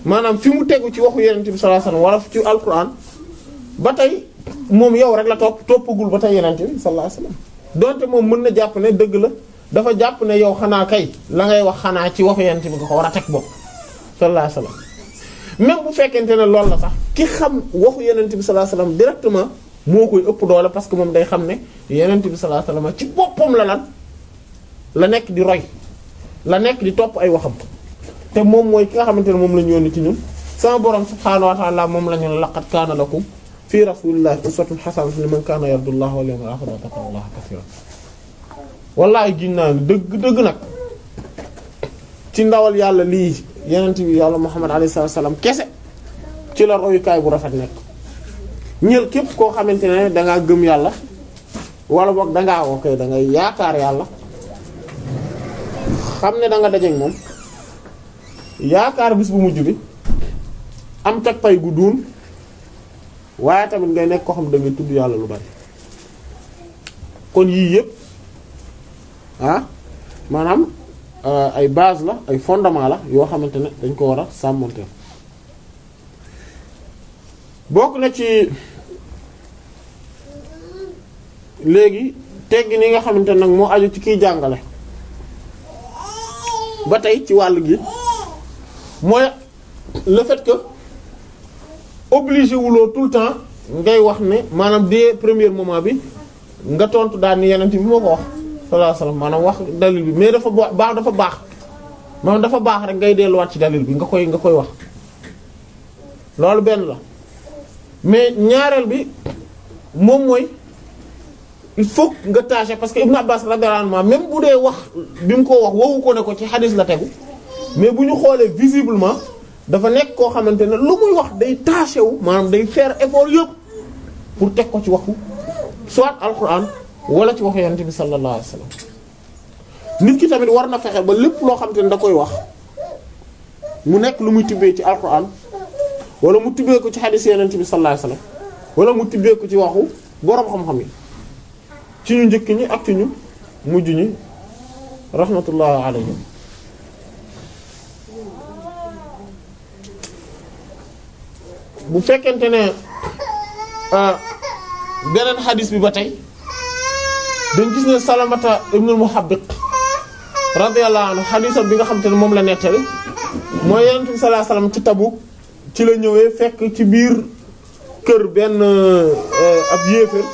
maanaam fi mu tegu ci waxu yenente bi sallallahu alayhi wasallam wala ci alquran ba tey moom yow rek la topp toppagul ba tey yenente bi sallallahu alayhi wasallam donte moom mën na jàpp ne dëgg la dafa jàpp ne yow xanaa kay la ngay wax xanaa ci waxu yenente bi nga ko war a teg bopp sallallahu alayhi wasallam même bu fekkente ne loolu la sax ki xam waxu yenente bi sallallahu alayhi wasallam directement moo koy ëpp doole parce que moom day xam ne yenente bi sallallahu alayhi wasallam ci boppam la lan la nekk di roy la nekk di topp ay waxam te moom mooy ki nga xamante ne moom la ñu yónni ci ñun sama borom subhaanahu wa ta'ala moom la ñu laqad kaana lakum fi rasulillahi uswatun hasanatun liman kaana yarjullaha wal yawmal akhir wa dhakara allaha kathiran wallahi gin naa dëgg dëgg nag ci ndawal yàlla lii yenent bi yàlla muhammad alayhi salaam kese ci la royukaay bu rafet nekk ñël képp koo xamante ne dangaa gëm yàlla wala boog dangaa ok da ngay yaakaar yàlla xam ne da nga dajeek moom yaakaar bis bu mujj bi am teg pay gu duun waaye tamit ngay nekk koo xam da ngay tudd yàlla lu bari kon yii yëpp ah maanaam ay base la ay fondement la yoo xamante ne dañ ko war a sàmmonteel bokk na ci léegi teggi ni nga xamante nag moo aju ci kiy jàngale ba tey ci wàll gi mooy le fait que obligé wuloo tout le temps ngay wax ne maanaam dès premier moment bi nga tontu daal ni yeneen bi moo ko wax sallallahu alayhi wasallam maanaam wax dalil bi mais dafa baax dafa baax maanaam dafa baax rek ngay delluwaat ci dalil bi nga koy nga koy wax loolu benn la mais ñaareel bi moom mooy il faut nga tâcher parce que Ibn Abbas radiyallahu anhu même bu dee wax bi mu ko wax wowu ko ne ko ci xadis la tegu mais bu ñu xoolee visiblement dafa nekk koo xamante ne lu muy wax day tâcher wu maanaam day faire effort yëpp pour teg ko ci waxu soit alquran wala ci waxu yonent bi sallallahu alayhi wasallam nit ki tamit war na fexe ba lépp loo xamante ne da koy wax mu nekk lu muy tibbee ci alquran wala mu tibbee ko ci xadis yonent bi sallallahu alayhi wasallam wala mu tibbee ko ci waxu boroom xam-xam yi ci ñu njëkk ñi ak ci ñu mujj ñi rahmatullah alayhim bu fekkente ne beneen xadis bi ba tey dañ gis ne salamata ibnul muhabbiq radiyallahu anhu xadisam bi nga xam te ne moom la nettali mooy yonent bi sallallahu alayhi wasallam ci Tabuk ci la ñëwee fekk ci biir kër benn ab yéeféer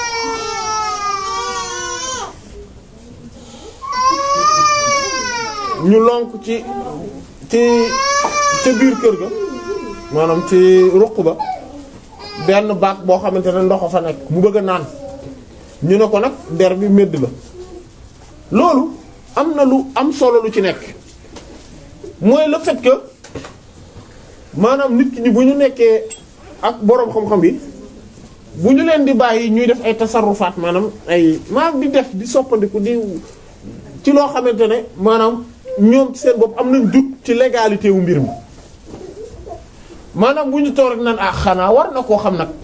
ñu lonk ci ci ca biir kër ga maanaam ci ruq ba benn baag boo xamante ne ndox fa nekk mu bëgg a naan ñu ne ko nag der bi medd la loolu am na lu am solo lu ci nekk mooy le fait que maanaam nit ñi bu ñu nekkee ak boroom xam-xam yi bu ñu leen di bàyyi ñuy def ay tasarrufaat maanaam ay maanaam di def di soppandiku di ci loo xamante ne maanaam ñoom ci seen bopp am nañ jut ci légalité wu mbir mi maanaam bu ñu toog rek naan ah xanaa war na koo xam nag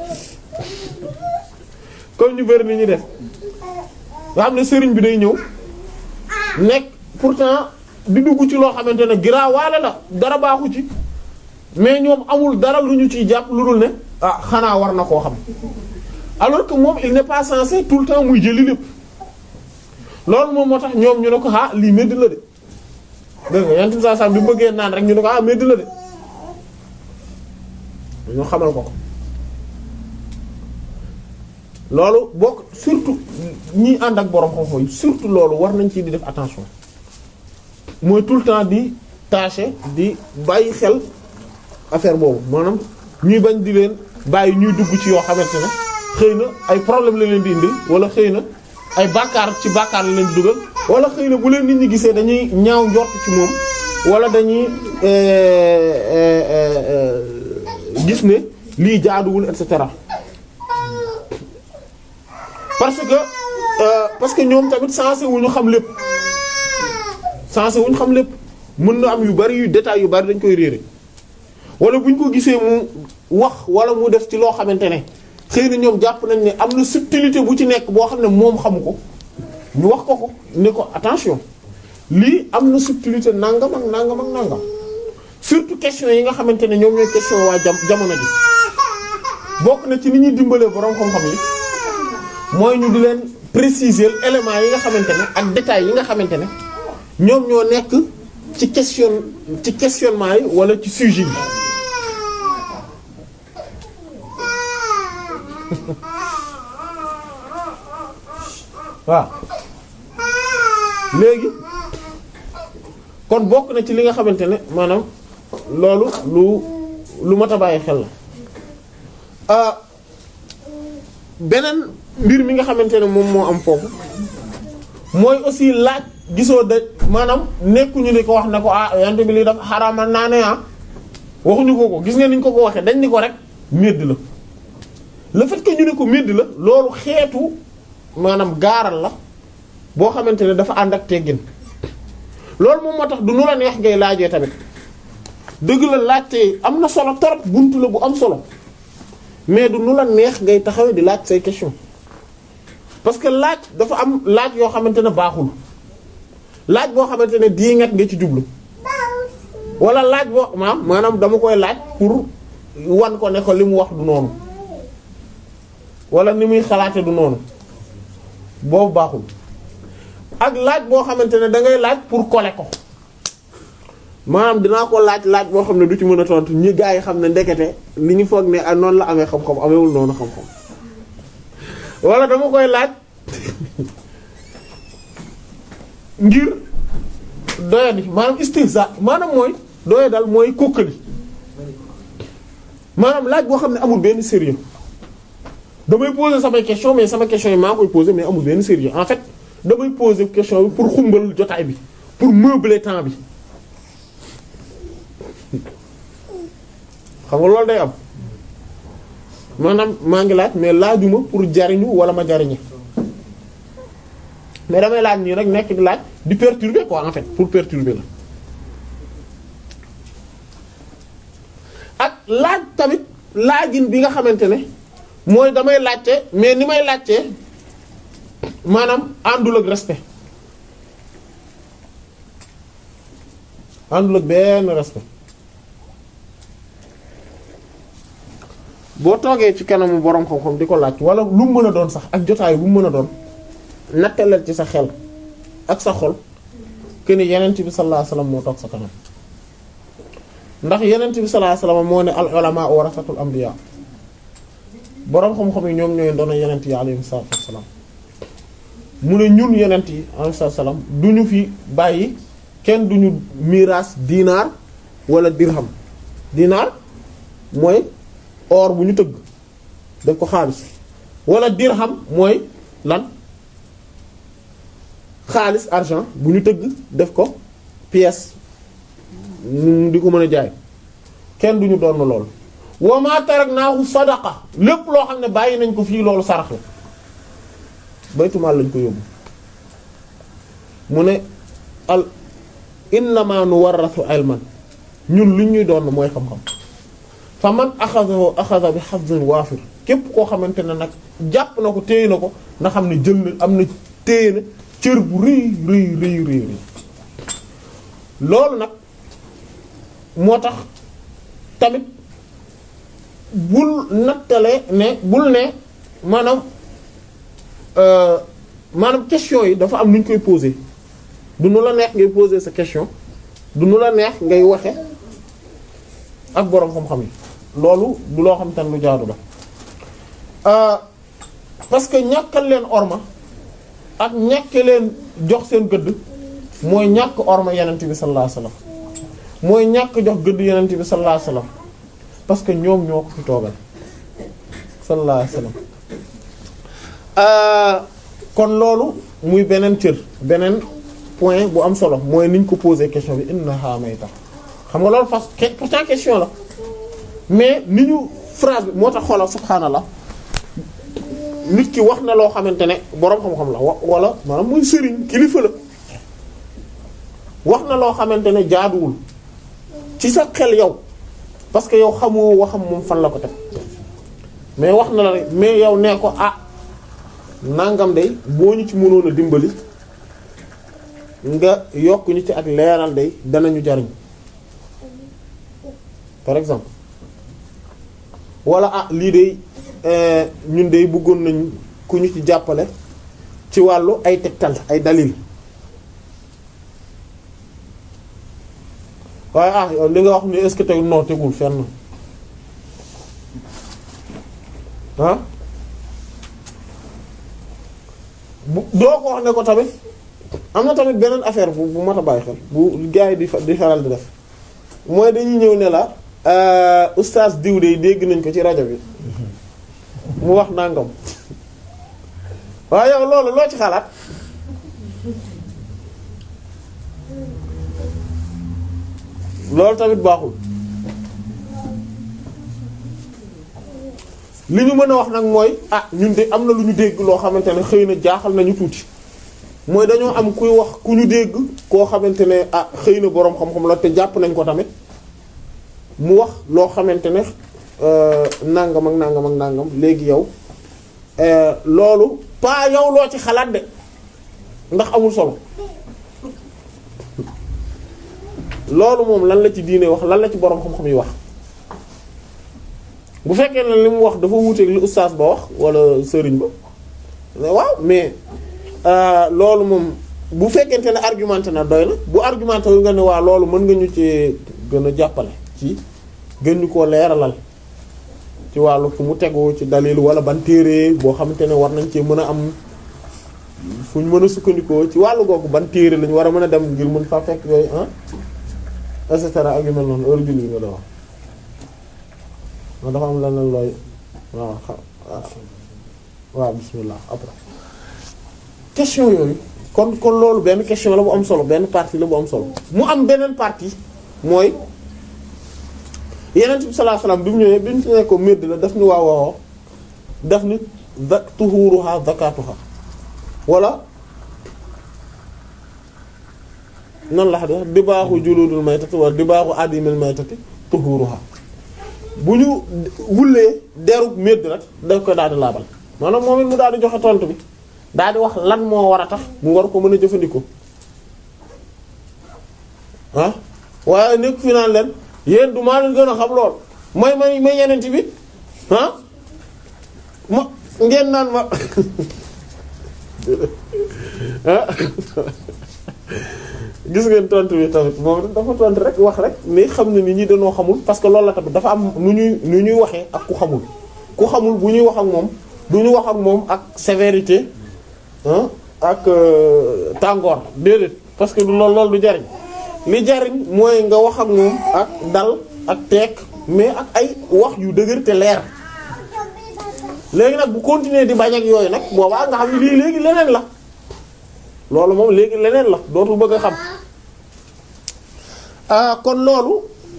comme ñu bari ni ñu def nga xam ne sëriñ bi day ñëw nekk pourtant di dugg ci loo xamante ne giraawaale la dara baaxu ci mais ñoom amul dara lu ñu ciy jàpp lu dul ne ah xanaa war na koo xam alors que moom il n'est pas censé tout le temps muy jëli lépp loolu moom moo tax ñoom ñu ne ko ah lii medd la de dégg nga yantu saa saa bi bëggee naan rek ñu ne ko ah medd la de ñu xamal ko ko loolu bokk surtout ñi ànd ak borom xam-xam yi surtout loolu war nañ ci di def attention mooy tout le temps di tâcher di bàyyi xel affaire boobu maanaam ñuy bañ di leen bàyyi ñuy dugg ci yoo xamante ne xëy na ay problème la leen di indil wala xëy na ay bàkkaar ci bàkkaar la leen di dugal wala xëy na bu leen nit ñi gisee dañuy ñaaw njort ci moom wala dañuy gis ne lii jaaduwul et cetera parce que euh, parce que ñoom tamit sensé wu ñu xam lépp sensé wu ñu xam lépp mën na am yu bari yu détails yu bari dañ koy réere wala bu ñu ko gisee mu wax wala mu def ci loo xamante ne xëy na ñoom jàpp nañ ne am na subtilité bu ci nekk boo xam ne moom xamu ko ñu wax ko ko ne ko attention lii am na subtilité nangam ak nangam ak nangam surtout question yi nga xamante ne ñoom ñooy question waa jam jamono ji bokk na ci ni ñuy dimbalee borom xam-xam yi mooy ñu di leen préciser éléments yi nga xamante ne ak détails yi nga xamante ne ñoom ñoo nekk ci question ci questionnement yi wala ci sujet yi waaw léegi kon bokk na ci li nga xamante ne maanaam loolu lu lu mat a bàyyi xel la beneen mbir mi nga xamante ne moom moo am foofu mooy aussi laaj gisoo de maanaam nekkuñu ni ko wax ne ko ah yante bi lii dafa xaraamal naa ne ah waxuñu ko ko gis nga niñ ko ko waxee dañ ni ko rek médd la le fait que ñu ne ko médd la loolu xeetu maanaam gaaral la boo xamante ne dafa ànd ak teggin loolu moom moo tax du nu la neex ngay laajee tamit dëgg la laajte am na solo torop buntu la bu am solo mais du nu la neex ngay taxawee di laaj say question parce que laaj dafa am laaj yoo xamante ne baaxul laaj boo xamante ne diingat nga ci jublu wala laaj boo maam maanaam dama koy laaj pour wan ko ne ko li mu wax du noonu wala ni muy xalaate du noonu boobu baaxul ak laaj boo xamante ne da ngay laaj pour coller ko maanaam dinaa ko laaj laaj boo xam ne du ci mën a tontu ñi gaa yi xam ne ndekete li ñu foog ne ah noonu la amee xam-xam amewul noonu xam-xam wala dama koy laaj ngir doyadi maanaam istihza maanaam mooy doya dal mooy kokkali maanaam laaj boo xam ne amul benn sérieux damay poser samay question mais sama question yi maa koy poser mais amul benn sérieux en fait damay poser question bi pour xumbal jotaay bi pour meubler temps bi xam nga loolu day am maanaam maa ngi laaj mais laajuma pour jariñu wala ma jariñe mais damay laaj nii rek nekk di laaj di perturber quoi en fait pour perturber la ak laaj tamit laajin bi nga xamante ne mooy damay laajte mais ni may laajte maanaam àndul ak respect àndul ak benn respect boo toogee ci kanamu borom xam-xam di ko laaj wala lu mu mën a doon sax ak jotaay bu mu mën a doon nattaleel ci sa xel ak sa xol que ni yenent bi sallallahu alayhi wasallam moo toog sa kanam ndax yenent bi sallallahu alayhi wasallam moo ne al ulama warasatul anbiya boroom xam-xam yi ñoom ñooy doona yenent yi alayhi salaatu wassalaam mu ne ñun yenent yi alayhi salaatu wassalaam du ñu fi bàyyi kenn du ñu miraas dinaar wala dirham dinaar mooy or bu ñu tëgg def ko xaalis wala dirham mooy lan xaalis argent bu ñu tëgg def ko pièce di ko mën a jaay kenn du ñu doon lool wa ma taraknaahu sadaqa lépp loo xam ne bàyyi nañ ko fii loolu sarax la baytumaal lañ ko yóbbu mu ne al innama nuwarrathu ilman ñun lu ñuy doon mooy xam-xam fa man axadahu axada bi hazzin waafir képp koo xamante ne nag jàpp na ko téye na ko nga xam ne jël na am na téye na cër bu rëy rëy rëy rëy rëy loolu nag moo tax tamit bul nattale ne bul ne maanaam maanaam question yi dafa am nu ñu koy poser du nu la neex ngay poser sa question du nu la neex ngay waxe ak boroom xam-xam yi loolu du loo xam te ne lu jaadu la parce que ñàkkal leen orma ak ñàkke leen jox seen gëdd mooy ñàkk orma yenent bi sallallahu alayhi wasallam mooy ñàkk jox gëdd yenent bi sallallahu alayhi wasallam parce que ñoom ñoo ko fi toogal sallallahu alayhi wasallam kon loolu muy beneen cër beneen point bu am solo mooy niñ ko poser question bi innaha mayta xam nga loolu fas pourtant question la mais ni ñu phrase bi moo tax xoolal subhaanallah nit ki wax na loo xamante ne boroom xam-xam la wa wala maanaam muy sëriñ kilifa la wax na loo xamante ne jaaduwul ci sa xel yow parce que yow xamoo waxam moom fan la ko teg mais wax na la rek mais yow nee ko ah nangam day boo ñu ci mënoon a dimbali nga yokk ñu ci ak leeral day danañu jariñ par exemple wala ah lii de ñun de bëggoon nañ ku ñu ci jàppale ci wàllu ay tegtal ay dalil waaye ah yow li nga wax ni est-ce que tey noo tegul fenn ah bu doo ko wax ne ko tamit am na tamit beneen affaire bu bu mat a bàyyi xel bu gars yi di di faral di def mooy dañuy ñëw ne la oustaz diw de dégg nañ ko ci rajo bi mu wax nangam waaye yow loolu loo ci xalaat loolu tamit baaxul li ñu mën a wax nag mooy ah ñun de am na lu ñu dégg loo xamante ne xëy na jaaxal nañu tuuti mooy dañoo am kuy wax ku ñu dégg koo xamante ne ah xëy na boroom xam-xam la te jàpp nañ ko tamit mu wax loo xamante ne nangam ak nangam ak nangam léegi yow loolu pas yow loo ci xalaat de ndax amul solo loolu moom lan la ci diine wax lan la ci boroom xam-xam yi wax bu fekkee ne li mu wax dafa wuuteeg li ustaas ba wax wala sëriñ ba waaw mais loolu moom bu fekkente ne argumenté na doy na bu argumenté wu nga ne waa loolu mën nga ñu ci gën a jàppale ci gën ñu koo leeralal ci wàllu fu mu tegu ci dalil wala ban téere boo xamante ne war nañ cee mën a am fu ñu mën a sukkandikoo ci wàllu googu ban téere lañu war a mën a dem ngir mën fa fekk yooyu ah et cetera ak yu mel noonu heure julli nga doon wax dafa am leneen looy waaw waaw bismillah après question yooyu kon kon loolu benn question la bu am solo benn partie la bu am solo mu am beneen partie mooy yeneen bi sallallahu alayhi wasallam bi mu ñëwee bi ñu ci ne ko médd la daf ñu waaw waaw daf ni za tuhuruha zakatuha wala nan la xam di baaxu juludul maytati wala di baaxu adimil maytati tuhuruha bu ñu wullee derub médd rek daf ko daal di laabal maanaam moom it mu daal di joxe tontu bi daal di wax lan moo war a tax mu war ko mën a jëfandikoo ah waaye nekk fi naan leen yéen du maa leen gën a xam lool may may may yenent bi ah ma ngeen naan ma ah gis ngeen tontu bi tamit moom dafa tontu rek wax rek mais xam ne nit ñi dañoo xamul parce que loolu la tamit dafa am nu ñuy nu ñuy waxee ak ku xamul ku xamul bu ñuy wax ak moom du ñu wax ak moom ak sévérité ak tàngoor déedéet parce que du loolu loolu du jariñ li jariñ mooy nga wax ak moom ak dal ak teeg mais ak ay wax yu dëgër te leer léegi nag bu continuer di bañ ak yooyu nag boobaa nga xam ne lii léegi leneen la loolu moom léegi leneen la dootul bëgg a xam kon loolu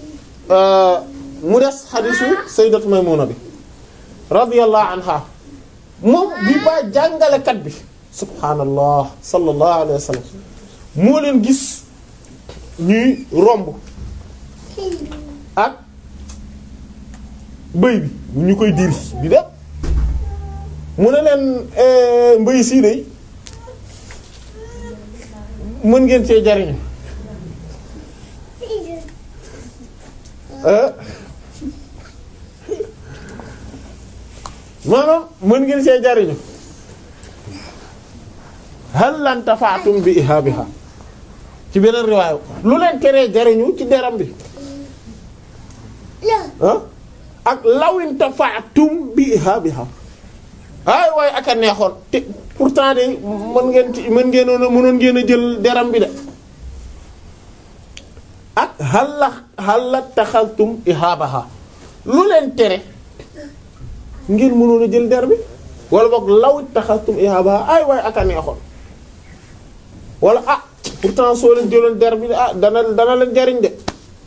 mu des xadisu sayyidatu Maymuna bi radiyallahu anha moom bi ba jàngalekat bi subhaanallah sallallahu alayhi wa sallam moo leen gis ñuy romb ak bëy bi ñu koy diri di dem mu ne leen mbëy sii day mën ngeen cee jariñu maanaam mën ngeen cee jariñu hal lan tafaatum bi ihabiha ci beneen riwaayu lu leen teree jariñu ci deram bi ah ak lawin tafaatum bi ihabiha ay waaye ak a neexoon te pourtant de mën ngeen ci mën ngeen a mënoon ngeen a jël deram bi de ak xala xala taxaltum ihabaha lu leen tere ngeen mënoon a jël der bi wala boog lawit taxaltum ihabaha ay waaye ak a neexoon wala ah pourtant soo leen jëloon der bi ah dana dana leen jariñ de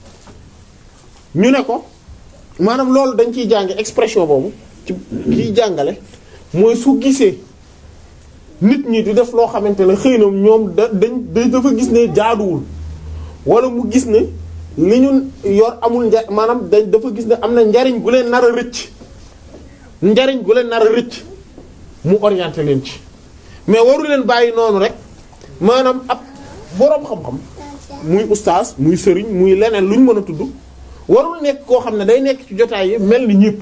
ñu ne ko maanaam loolu dañ ciy jànge expression boobu ci kiy jàngale mooy su gisee nit ñi di def loo xamante ne xëy na ñoom da dañ dafa gis ne jaaduwul wala mu gis ne li ñu yor amul nja maanaam dañ dafa gis ne am na njariñ gu leen nar a rëcc njariñ gu leen nar a rëcc mu orienté leen ci mais waru leen bàyyi noonu rek maanaam ab boroom xam-xam muy ustaas muy sëriñ muy leneen lu ñu mën a tudd warul nekk koo xam ne day nekk ci jotaay yi mel ni ñépp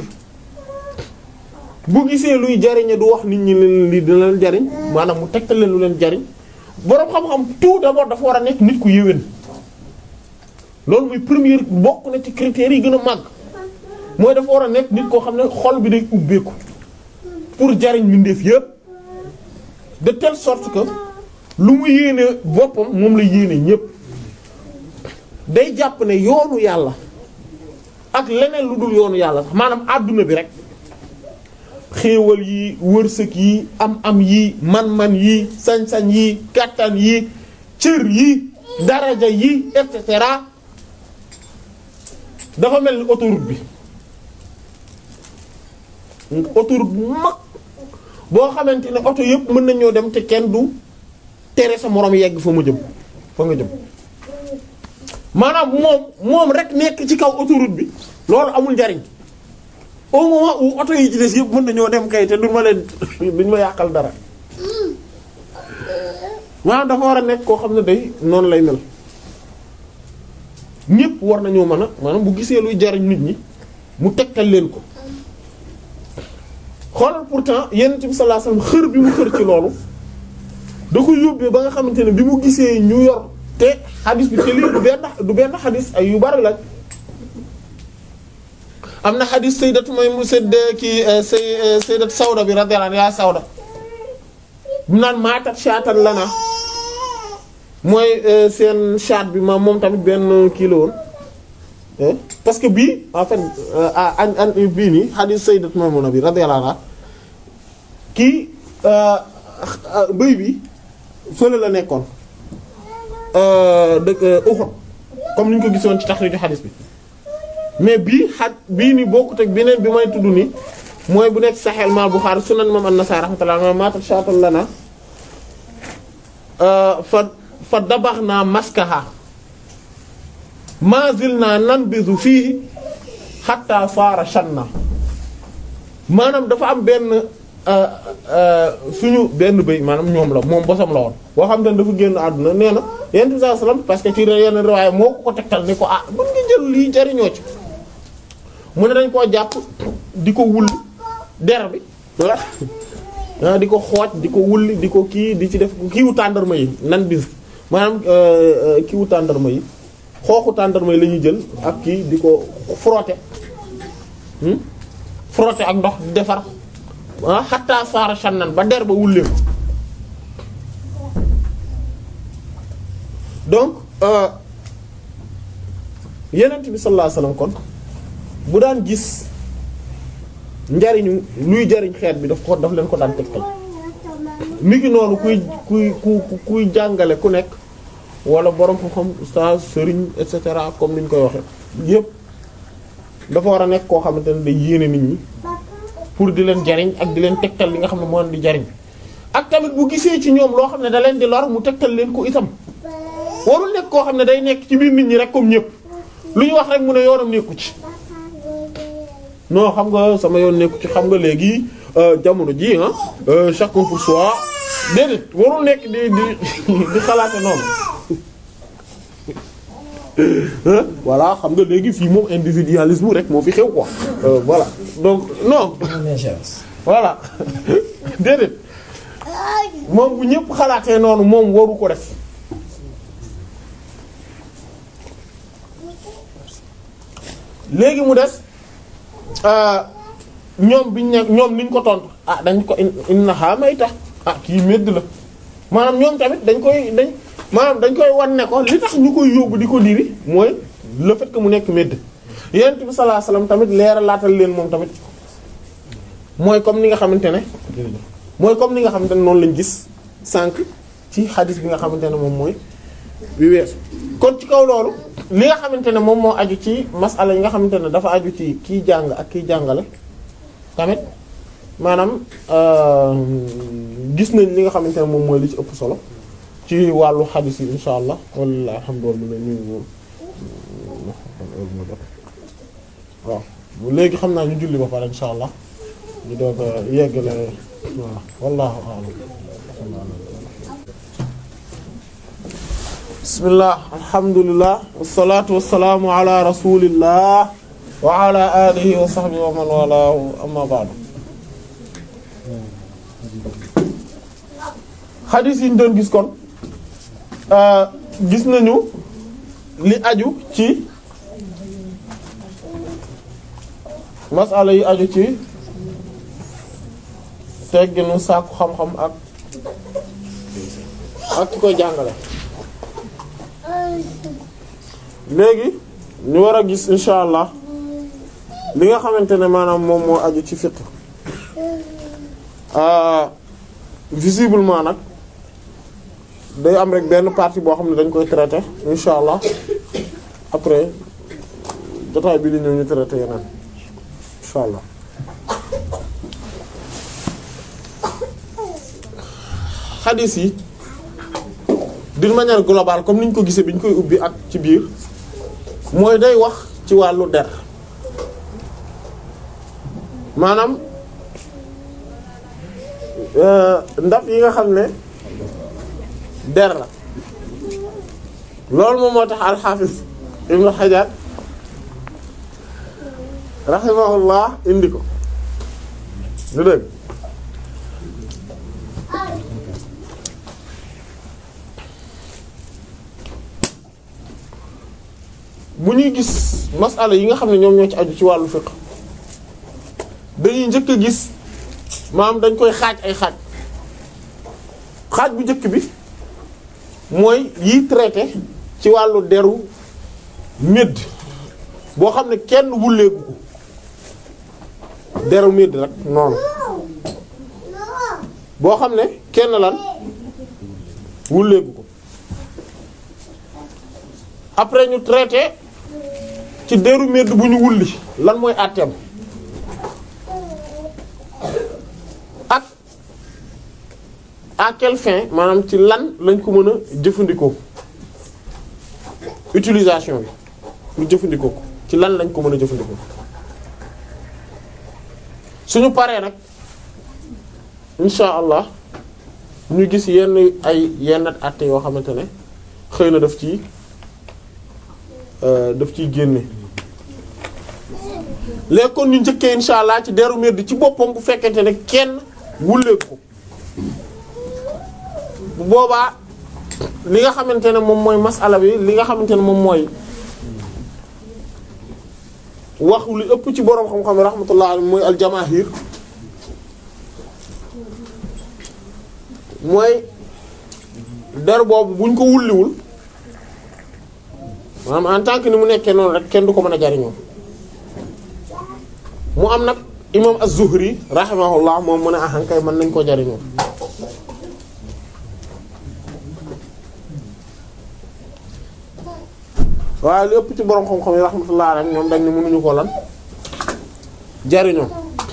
bu gisee luy jariñe du wax nit ñi leen li dina leen jariñ maanaam mu tegtal leen lu leen jariñ boroom xam-xam tout d'abord dafa war a nekk nit ku yéwén loolu muy première bokk na ci critères yi gën a màgg mooy dafa war a nekk nit koo xam ne xol bi day ubbeeku pour jariñ mbindeef yépp de telle sorte que lu mu yéene boppam moom la yéene ñépp day jàpp ne yoonu yàlla ak leneen lu dul yoonu yàlla sax maanaam àdduna bi rek xéewal yi wërsëg yi am-am yi man-man yi sañ-sañ yi kàttan yi cër yi daraja yi et cetera dafa mel ni autoroute bi autoroute bu mag boo xamante ne oto yëpp mën nañoo dem te kenn du tere sa moroom yegg fa mu jëm fa nga jëm maanaam moom moom rek nekk ci kaw autoroute bi loolu amul njariñ au moment où oto yi ci des yëpp mën nañoo dem kay te duñ ma leen duñ ma yàqal dara maanaam dafa war a nekk koo xam ne day noonu lay mel ñëpp war nañoo mën a maanaam bu gisee luy jariñ nit ñi mu tegtal leen ko xoolal pourtant yonent bi sallallahu alayhi wasallam xër bi mu xër ci loolu da ko yóbbee ba nga xamante ne bi mu gisee ñu yor te xadis bi te lii du benn du benn xadis ay yu bari lañ am na xadis sayyidat mooy mu sedd ki say sayyidat Sawda bi radiyallahu anha yaa Sawda mu naan maatat shaatan lana mooy seen shaat bi ma moom tamit benn kii la woon parce que bii en fait an an bii nii xadis sayyidat Maymuna bi radiyallahu anha kii bëy bi fële la nekkoon dëkk Uhud comme ni ñu ko gisoon ci taxriiju xadis bi mais bii xat bii ni bokkut ak beneen bi may tudd ni mooy bu nekk Sahih ma Bukhari sunan imam an-Nasa'i rahmatullah ma maatat shaatan lana fa fa dabaxnaa maskaha ma zilna nanbizu fiihi hatta saara shanna maanaam dafa am benn suñu benn bëy maanaam ñoom la moom bosam la woon boo xam ne dafa génn àdduna nee na yonent bi sallallahu alayhi wasallam parce que ci yenn riwaaya moo ko ko tegtal ni ko ah mën nga jël lii jariñoo ci mu ne dañ koo jàpp di ko wulli der bi ah di ko xooj di ko wulli di ko kii di ci def kiiwu tàndarma yi nan bis maanaam kiiwu tàndarma yi xooxu tàndarma yi la ñuy jël ak kii di ko frotter frotter ak ndox di defar ah xataa saara shannan ba der ba wulleeku donc yenent bi sallallahu alayhi wasallam kon bu daan gis njariñu luy jariñ xeet bi daf ko daf leen ko daan tegtal mi ngi noonu kuy kuy ku kuy jàngale ku nekk wala borom xam-xam ustaaz sëriñ et cetera comme ni ñu koy waxe yépp dafa war a nekk koo xamante ne day yéene nit ñi pour di leen jariñ ak di leen tegtal li nga xam ne moo leen di jariñ ak tamit bu gisee ci ñoom loo xam ne da leen di lor mu tegtal leen ko itam warul nekk koo xam ne day nekk ci biir nit ñi rek comme ñépp lu ñu wax rek mu ne yoonam nekku ci non xam nga sama yoon nekku ci xam nga léegi jamono ji ah chacun pour soi déedéet warul nekk di di di xalaate noonu voilà xam nga léegi fii moom individualisme rek moo fi xew quoi voilà donc non voilà déedéet moom bu ñëpp xalaatee noonu moom waru ko def léegi mu des ñoom biñ ne ñoom liñ ko tontu ah dañ ko innaha mayta ah kii medd la maanaam ñoom tamit dañ koy dañ maanaam dañ koy wan ne ko li tax ñu koy yóbbu di ko diri mooy le fait que mu nekk medd yonent bi sallallahu alayhi wasallam tamit leera laatal leen moom tamit mooy comme ni nga xamante ne mooy comme ni nga xamante ne noonu lañ gis sànq ci xadis bi nga xamante ne moom mooy bi weesu kon ci kaw loolu li nga xamante ne moom moo aju ci masala yi nga xamante ne dafa aju ci kiy jàng ak kiy jàngale tamit maanaam gis nañ li nga xamante ne moom mooy li ci ëpp solo ci wàllu xadis yi insha allah walla alhamdulillah ñu waaw léegi xam naa ñu julli ba pare insha allah ñu doog a yeggale waaw wallahu a'lam bismillah alhamdulillah wassalatu wassalamu ala rasulillah wa ala alihi wa sahbihi wa man walahu amma ba'du xadis yi ñu doon gis kon gis nañu li aju ci masala yi aju ci tegginu sàkku xam-xam ak ak ki koy jàngale léegi ñu war a gis insha allah li nga xamante ne maanaam moom moo aju ci fiqh visiblement nag day am rek benn partie boo xam ne dañ koy traité insha allah après jotaay bi li ñëw ñu traité yeneen insha allah xadis yi d'une manière globale comme niñ ko gisee bi ñu koy ubbi ak ci biir mooy day wax ci wàllu der maanaam ndab yi nga xam ne der la loolu moom moo tax alxaafis ibnu xajar rahimahullah indi ko lu dëgg bu ñuy gis masala yi nga xam ne ñoom ñoo ci aju ci wàllu fiqh dañuy njëkk a gis maam dañ koy xaaj ay xaaj xaaj bu njëkk bi mooy yiy traité ci wàllu deru médd boo xam ne kenn wulleeku ko deru médd rek noonu boo xam ne kenn lan wulleeku ko après ñu traité ci deru médd bu ñu wulli lan mooy àtteem ak à quelle fin maanaam ci lan lañ ko mën a jëfandikoo utilisation bi ñu jëfandikoo ko ci lan lañ ko mën a jëfandikoo suñu paree nag insha allah ñu gis yenn ay yenn àtte yoo xamante ne xëy na daf ci daf ciy génne léegi kon ñu njëkkee insha allah ci deru medd ci boppam bu fekkente ne kenn wulleeku ko bu boobaa li nga xamante ne moom mooy masala bi li nga xamante ne moom mooy wax li ëpp ci boroom xam-xam rahmatullah alayhi mooy aljamahir mooy der boobu buñ ko wulliwul maanaam en tant que ni mu nekkee noonu rek kenn du ko mën a jariñoo mu am nag imam az-Zuhri rahimahullah moom mu ne ahankay mën nañ koo jariñoo waaye li ëpp ci borom xam-xam yi rahmatullah alayhi ñoom dañ ne mënuñu ko lan jariñoo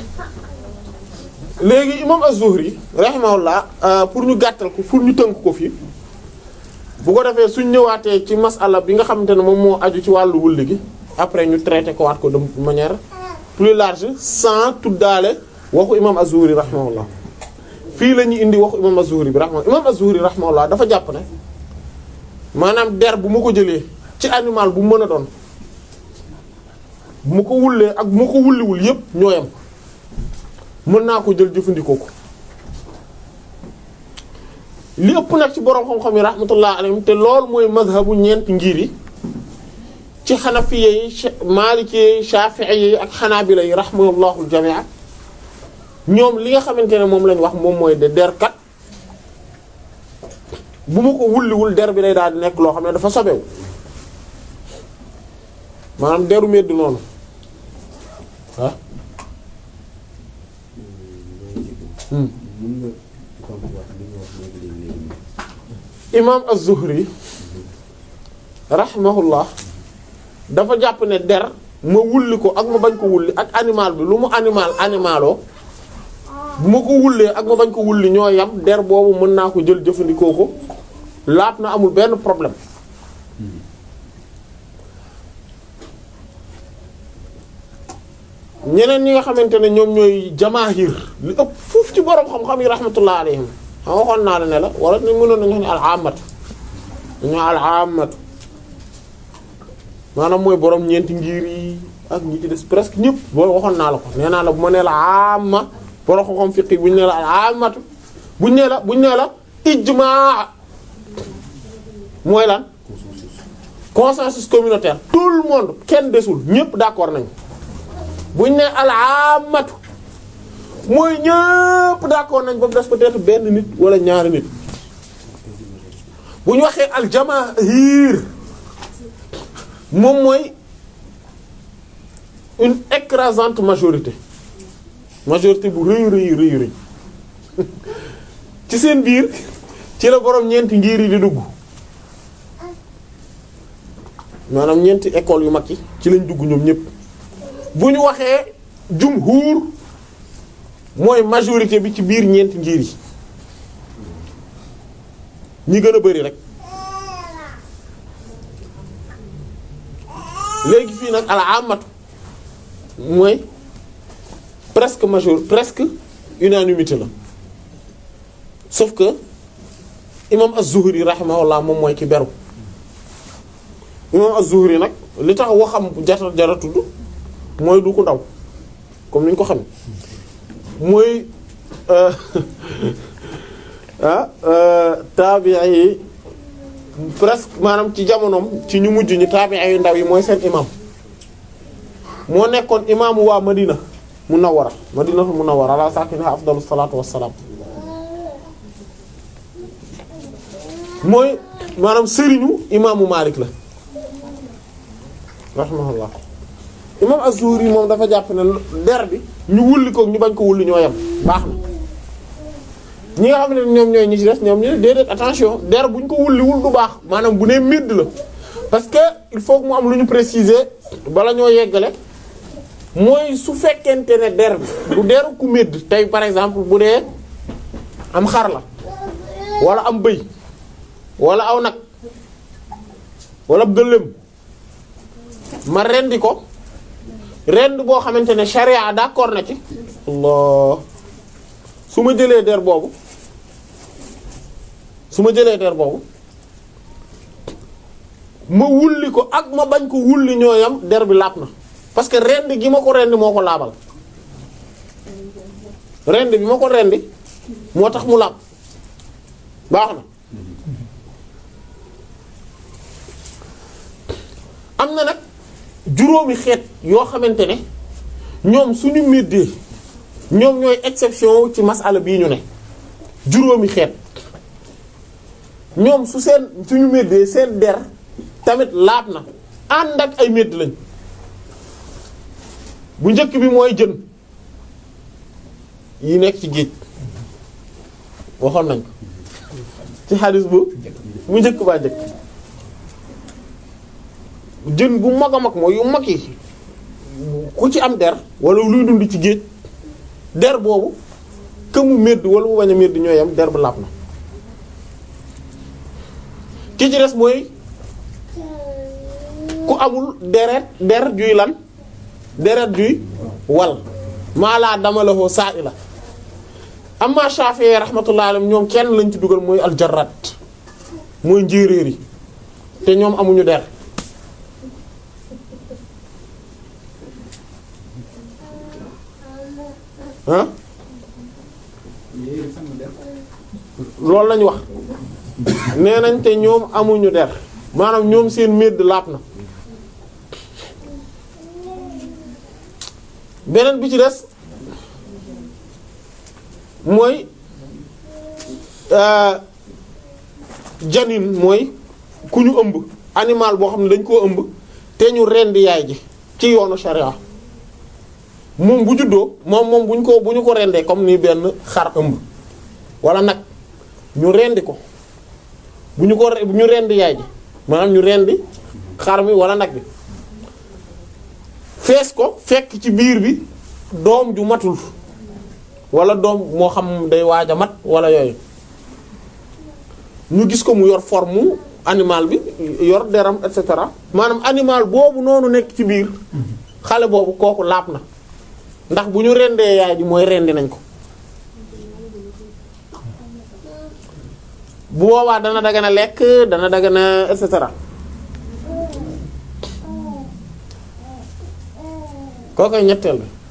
léegi imam az-Zuhri rahimahullah pour ñu gàttal ko pour ñu tënk ko fii bu ko defee suñ ñëwaatee ci masala bi nga xamante ne moom moo aju ci wàllu wulli gi après ñu traité ko waat ko de manière plus large sans tuddaale waxu imam az-Zuhri rahimahullah fii la ñuy indi waxu imam az-Zuhri bi rahimahullah imam az-Zuhri rahimahullah dafa jàpp ne maanaam der bu ma ko jëlee ci animal bu mën a doon bu ma ko wullee ak bu ma ko wulliwul yépp ñooyam mën naa ko jël jëfandikoo ko li ëpp nag ci borom xam-xam yi rahmatullah alayhim te loolu mooy mazhabu ñeenti ngir yi ci xanafiye yi maliki yi shafi'i yi ak xanaabila yi rahmatullahul jami'a ñoom li nga xamante ne moom lañ wax moom mooy de derkat bu ma ko wulliwul der bi day daal di nekk loo xam ne dafa sobewu maanaam deru medd noonu ah imam az-Zuhri rahimahullah dafa jàpp ne der ma wulli ko ak ma bañ ko wulli ak animal bi lu mu animal animaloo bu ma ko wullee ak ma bañ ko wulli ñoo yam der boobu mën naa ko jël jëfandikoo ko laat na amul benn problème ñeneen ñi nga xamante ne ñoom ñooy jamaahir li ëpp foofu ci borom xam-xam yi rahmatullah alayhim xam waxoon naa la ne la wala ni mënoon nañu wax ne al amat dañoo al-aamatu maanaam mooy borom ñeenti ngir yi ak ñi ci des presque ñëpp boo waxoon naa la ko nee naa la bu ma nee la amma borom xam-xam fiqh bu ñu nee la al-aamatu bu ñu nee la bu ñu nee la ijmaa mooy lan consensus communautaire tout le monde kenn desul ñëpp d'accord nañ bu ñu nee al-aamatu mooy ñëpp d'accord nañ ba mu des peut-être benn nit wala ñaari nit bu ñu waxee al-jamaahir moom mooy une écrasante majorité majorité bu rëy rëy rëy rëy ci seen biir ci la boroom ñeenti ngir yi di dugg maanaam ñeenti école yu mag yi ci lañ dugg ñoom ñëpp bu ñu waxee jumhur mooy majorité bi ci biir ñeenti ngir yi ñi gën a bari rek léegi fii nag ala amatu mooy presque major presque unanimité la sauf que imam az-Zuhri rahimahullah moom mooy ki beru imam az-Zuhri nag li tax waxam jara jara tudd mooy du ko ndaw comme ni ñu ko xam mooy ah taabi'i yi presque maanaam ci jamonoom ci ñu mujj ñi taabi'i yu ndaw yi mooy seen imam moo nekkoon imaamu waa Madina Munawwara Madina Munawwara ala saakinihaa afdalu salaatu wassalaam mooy maanaam sëriñu imaamu Maalik la rahimahullah imaam Az-Zuhri moom dafa jàpp ne der bi ñu wulli ko ñu bañ ko wulli ñoo yem baax na ñi nga xam ne ñoom ñooy ñi ci des ñoom ñu ne déedéet attention der bu ñu ko wulliwul du baax maanaam bu nee midd la parce que il faut que mu am lu ñu préciser bala ñoo yeggale mooy su fekkente ne der bi du deru ku midd tey par exemple bu dee am xar la wala am bëy wala aw nag wala gëléem ma rendi ko rend boo xamante ne charia d'accord na ci Allah su ma jëlee der boobu su ma jëlee der boobu ma wulli ko ak ma bañ ko wulli ñooyam der bi laab na parce que rend gi ma ko rendi moo ko laabal rend bi ma ko rendi moo tax mu laab baax na am na nag juróomi xeet yoo xamante ne ñoom suñu méddee ñoom ñooy exception ci masala bii ñu ne juróomi xeet ñoom su seen suñu méddee seen der tamit laab na ànd ak ay médd lañ bu njëkk bi mooy jën yi nekk ci géej waxoon nañ ko ci xadis bu bu njëkk baa njëkk jën bu mag a mag mooy yu mag yi ku ci am der wala luy dund ci géej der boobu que mu medd wala mu bañ a medd ñooy am der bu laab na ki ci des mooy ku amul deret der juy lan deret juy wal maa laa dama la foo saa i la amma Shafi'i rahmatullahi alayhi ñoom kenn lañ ci dugal mooy aljarrat mooy njéeréer yi te ñoom amuñu der ah loolu lañu wax nee nañ te ñoom amuñu der maanaam ñoom seen medd laab na beneen bi ci des mooy janin mooy ku ñu ëmb animal boo xam ne dañ koo ëmb te ñu rendi yaay ji ci yoonu sharia moom bu juddoo moom moom bu ñu ko bu ñu ko rendee comme ni benn xar ëmb wala nag ñu rendi ko bu ñu ko bu ñu rendi yaay ji maanaam ñu rendi xar mi wala nag bi fees ko fekk ci biir bi doom ju matul wala doom moo xam day waaj a mat wala yooyu ñu gis ko mu yor forme animal bi yor deram et cetera maanaam animal boobu noonu nekk ci biir xale boobu kooku laab na ndax bu ñu rendee yaay ji mooy rendi nañ ko bu boobaa dana dagana lekk dana dagana et cetera kooku ñetteel bi